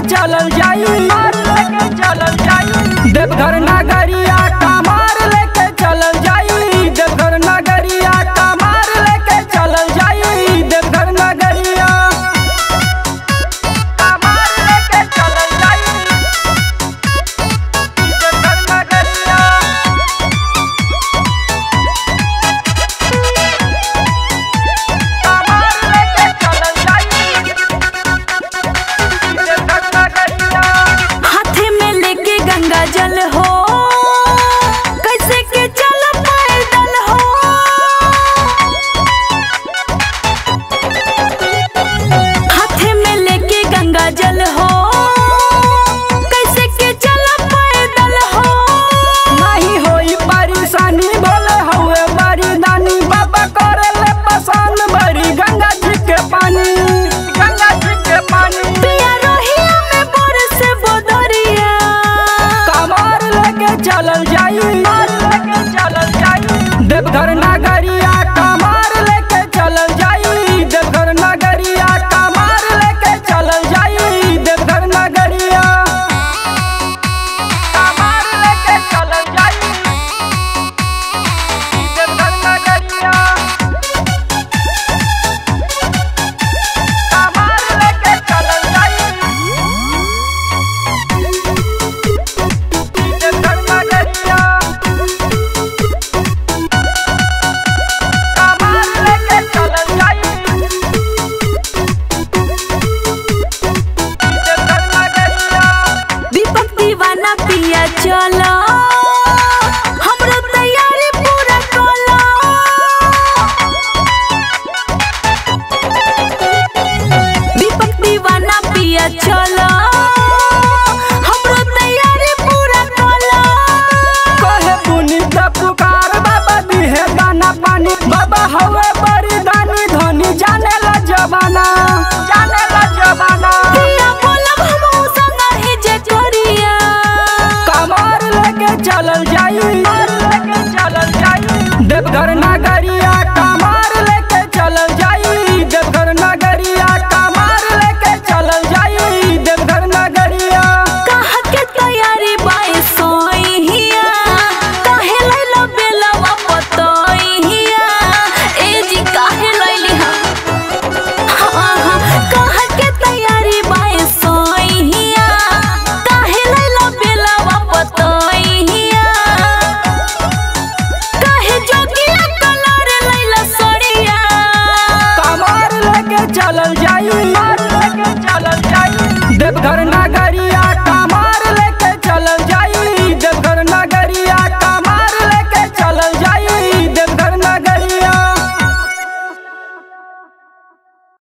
चलल जाई लेके चलल जाई देवघर नगरिया कमार लेके चलल जाई देवघर नगरिया कमार लेके चलल जाई देवघर नगरिया कमार लेके चलल जाई देवघर नगरिया कमार लेके चलल जाई देवघर नगरिया हाथे में लेके गंगा जल हो कैसे के चल पैदल हो हाथे में लेके गंगा जल हो कैसे के चल पैदल हो नहीं होई परेशानी बोले हुए बड़ी नानी बाबा करे ले पसंद बड़ी गंगा जी के पानी गंगा जी के पानी पिया रोहिया में बरस बोदरिया कमार लेके चलल जाई लेके चलल जाई देवघर नगरिया कमार लेके चलल जाई देवघर नगरिया कमार लेके चलल जाई देवघर नगरिया कमार लेके चलल जाई देवघर नगरिया कमार लेके चलल जाई देवघर नगरिया कमार लेके चलल जाई देवघर नगरिया दीपक दीवाना पिया चल